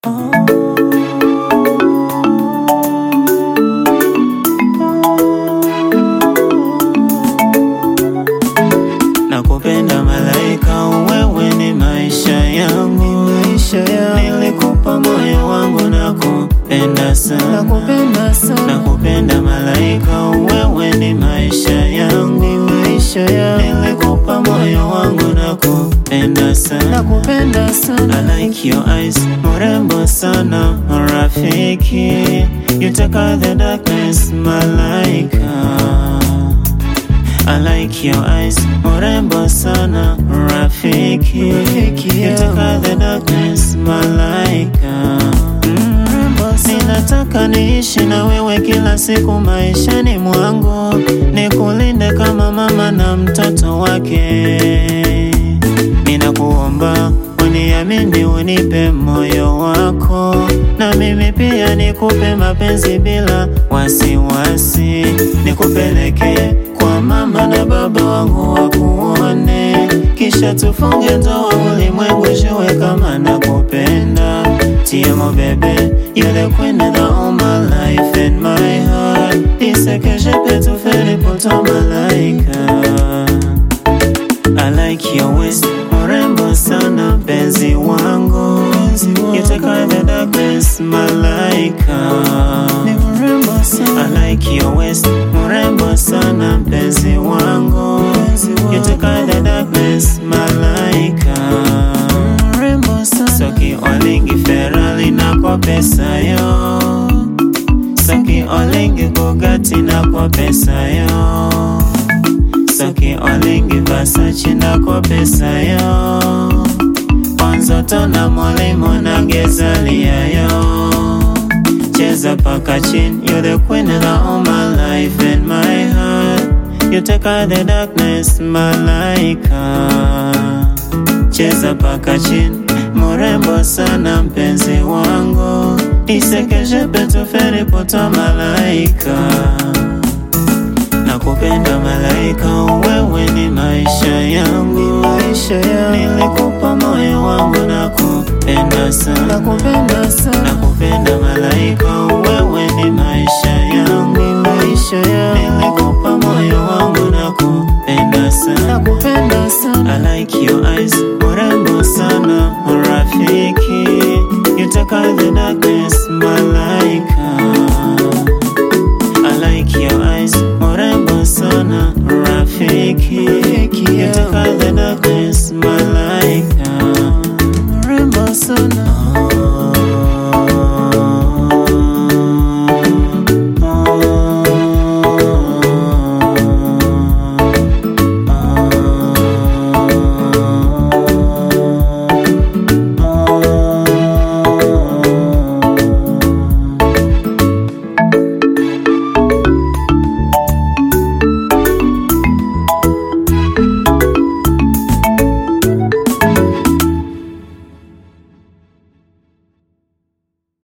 Nakupenda malaika, wewe ni maisha yangu, nilikupa moyo wangu, nakupenda sana, Nakupenda sana, nakupenda malaika, wewe ni maisha yangu, nilikupa moyo wangu, nakupenda sana. nakupenda sana, I like your eyes, mrembo sana, rafiki. You take out the darkness, malaika. I like your eyes, mrembo sana, rafiki. Rafiki You take out the darkness, malaika. mrembo sana, Ninataka niishi na wewe kila siku maishani mwangu, nikulinde kama mama na mtoto wake. Ninakuomba uniamini, unipe moyo wako, na mimi pia nikupe mapenzi bila wasiwasi, nikupeleke kwa mama na baba wangu wakuone, kisha tufunge ndoa, ulimwengu jue kama nakupenda. Tiamo bébé, you're the queen of all my life and my heart. Dis que je peux tout faire pour toi, malaika. I like your waist, mrembo sana, penzi wangu. You take out the darkness, malaika. ni mrembo I sana, like your waist, mrembo sana, mpenzi wangu. You take out the darkness, malaika. mrembo sana, Soki olingi Ferrari na kwa pesa yo Soki olingi Bugatti na kwa pesa yo Soki olingi Versace na kwa pesa yo Onzoto na molimo na gezalia yo Cheza paka chini You're the queen of all my life and my heart You take out the darkness, malaika cheza paka chini, mrembo sana mpenzi wangu, nisekeje petu feri poto malaika. Nakupenda malaika, wewe ni maisha yangu, maisha yangu, nilikupa moyo wangu, nakupenda sana, nakupenda sana, nakupenda malaika, wewe ni maisha yangu, maisha yangu, nilikupa moyo wangu, nakupenda sana. nakupenda sana, I like your eyes, mrembo sana, rafiki. You take out the darkness, malaika. I like your eyes, mrembo sana, rafiki. You take out the darkness, malaika. mrembo sana, Oh,